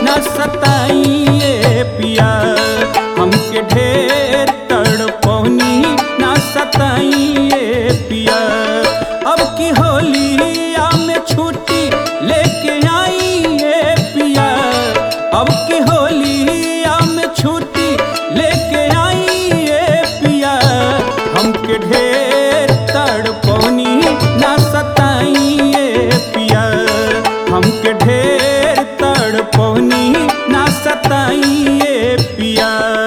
ना सताइए पिया हमके ढेर तड़पौनी ना सताइए पिया अब की होलिया में छुट्टी लेके आइए पिया अब की होलिया में छुट्टी लेके आइए पिया हमके ढेर तड़पौनी ना सताइए पिया हमके ढेर तड़पौनी ना सताइए पिया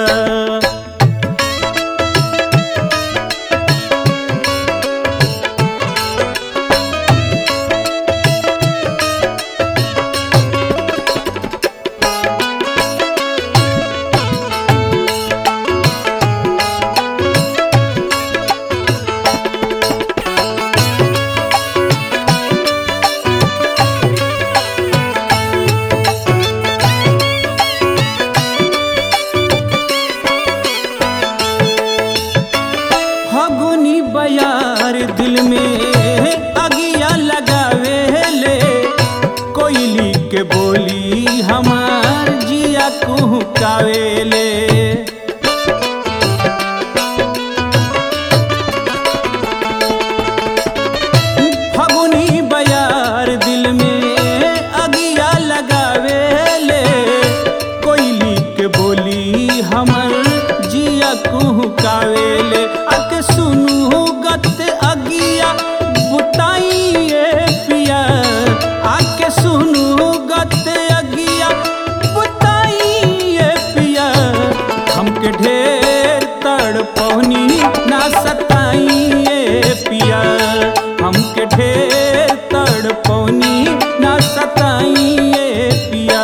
फगुनी बयार दिल में अगिया लगावे ले कोयली के बोली हमार जिया कुहकावे ले फगुनी बयार दिल में अगिया लगावे ले कोयली के बोली हमर जिया कुहकावे ले आके सुनू गत अगिया बुताइए पिया आके सुनू गत अगिया बुताइए पिया हमके ढेर तड़पौनी ना सताइए पिया हमके ढेर तड़पौनी ना सताइए पिया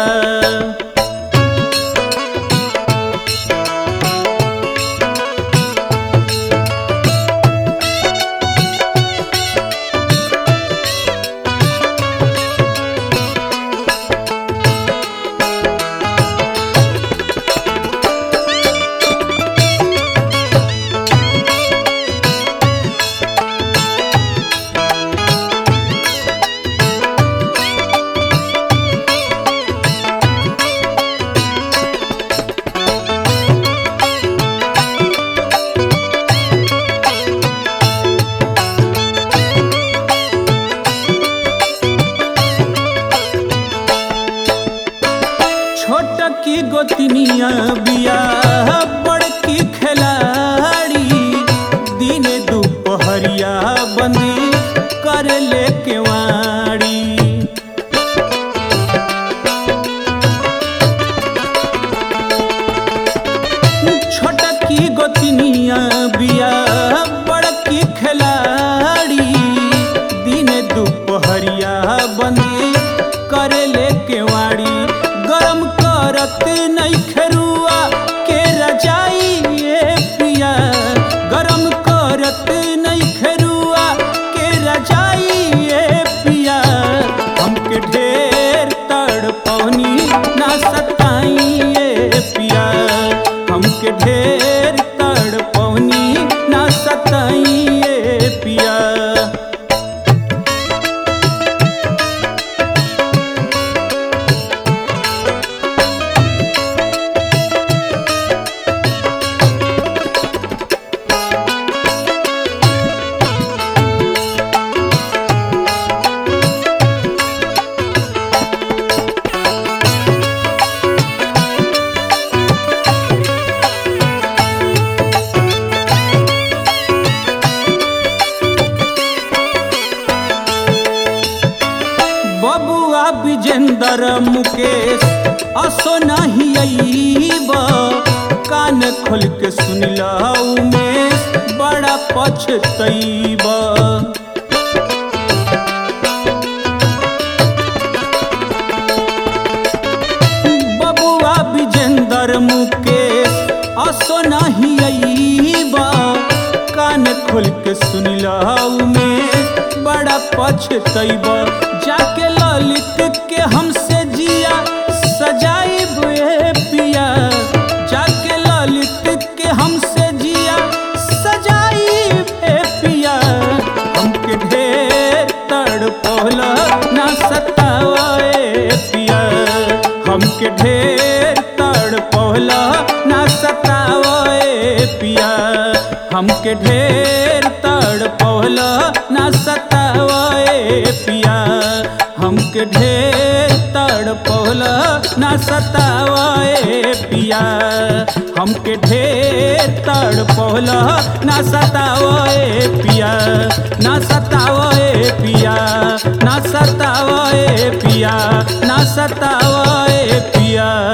छोट की गोतनिया बिया बड़की खिलाड़ी दिन दोपहरिया बंदी कर ले केवाड़ी छोट की गोतनिया बिया बड़की खिलाड़ी दिन दोपहरिया बंदी कर ले केवाड़ी गरम करत नहीं खरुआ के रजाई ए पिया गरम करत नहीं खरुआ के रजाई ए पिया हमके ढेर तड़पौनी ना सताइए पिया हमके ढेर तड़पौनी ना सताइए पिया बबुआ विजेंदर मुकेश असो नहीं अईब कान खोल के सुनिल उमेश बड़ा पछतईब बबुआ विजेंदर मुकेश असो नहीं अईब कान खोल के सुनिल उमेश बड़ा पछतईब जाके ललित के हमसे जिया सजाइब ए पिया जाके ललित के हमसे जिया सजाइब ए पिया हमके ढेर तड़पौला ना सतावा ए पिया हमके ढेर तड़ पहला ना सतावे पिया हमके ढेर तड़ पहला ना सतावे पिया हमके ढेर तड़ पहला ना सतावे पिया हमके ढेर तड़ पहला ना सतावे पिया ना सतावे पिया ना सतावे पिया ना सतावे पिया